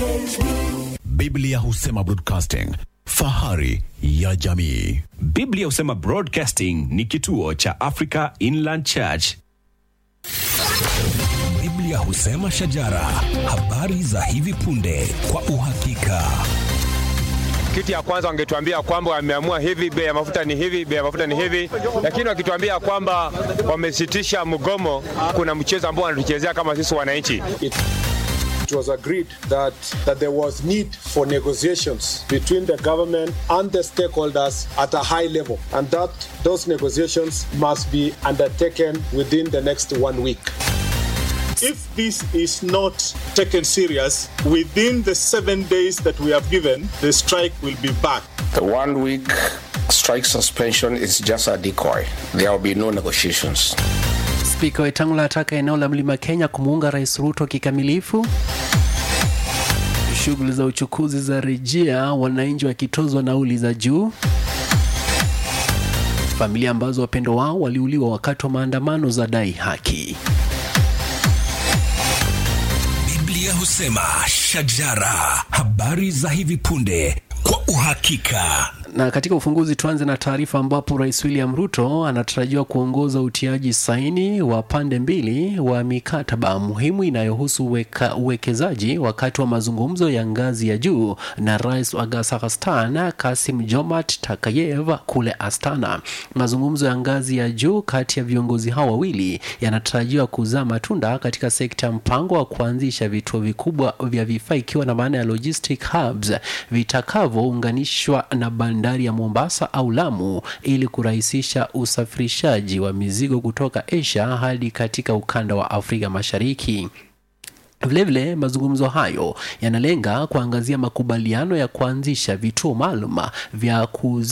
Biblia husema broadcasting, fahari ya jamii. Biblia husema Broadcasting ni kituo cha Africa Inland Church. Biblia husema shajara, habari za hivi punde kwa uhakika. Kitu ya kwanza wangetuambia kwamba wameamua hivi, bei ya mafuta ni hivi, bei ya mafuta ni hivi, lakini wakituambia kwamba wamesitisha mgomo, kuna mchezo ambao wanatuchezea kama sisi wananchi. it was agreed that, that there was need for negotiations between the government and the stakeholders at a high level, and that those negotiations must be undertaken within the next one week. If this is not taken serious, within the seven days that we have given, the strike will be back. The one week strike suspension is just a decoy. There will be no negotiations. Spika Wetangula ataka eneo la Mlima Kenya kumuunga Rais Ruto kikamilifu. Shughuli za uchukuzi za rejea, wananchi wakitozwa nauli za juu. Familia ambazo wapendo wao waliuliwa wakati wa maandamano za dai haki. Biblia husema shajara, habari za hivi punde kwa uhakika. Na katika ufunguzi tuanze na taarifa ambapo Rais William Ruto anatarajiwa kuongoza utiaji saini wa pande mbili wa mikataba muhimu inayohusu uweka- uwekezaji wakati wa mazungumzo ya ngazi ya juu na Rais wa Kazakhstan Kasim Jomart Takayev kule Astana. Mazungumzo ya ngazi ya juu kati ya viongozi hao wawili yanatarajiwa kuzaa matunda katika sekta ya mpango wa kuanzisha vituo vikubwa vya vifaa ikiwa na maana ya logistic hubs vitakavyounganishwa na bandari ya Mombasa au Lamu ili kurahisisha usafirishaji wa mizigo kutoka Asia hadi katika ukanda wa Afrika Mashariki. Vilevile, mazungumzo hayo yanalenga kuangazia makubaliano ya kuanzisha vituo maalum vya kuzi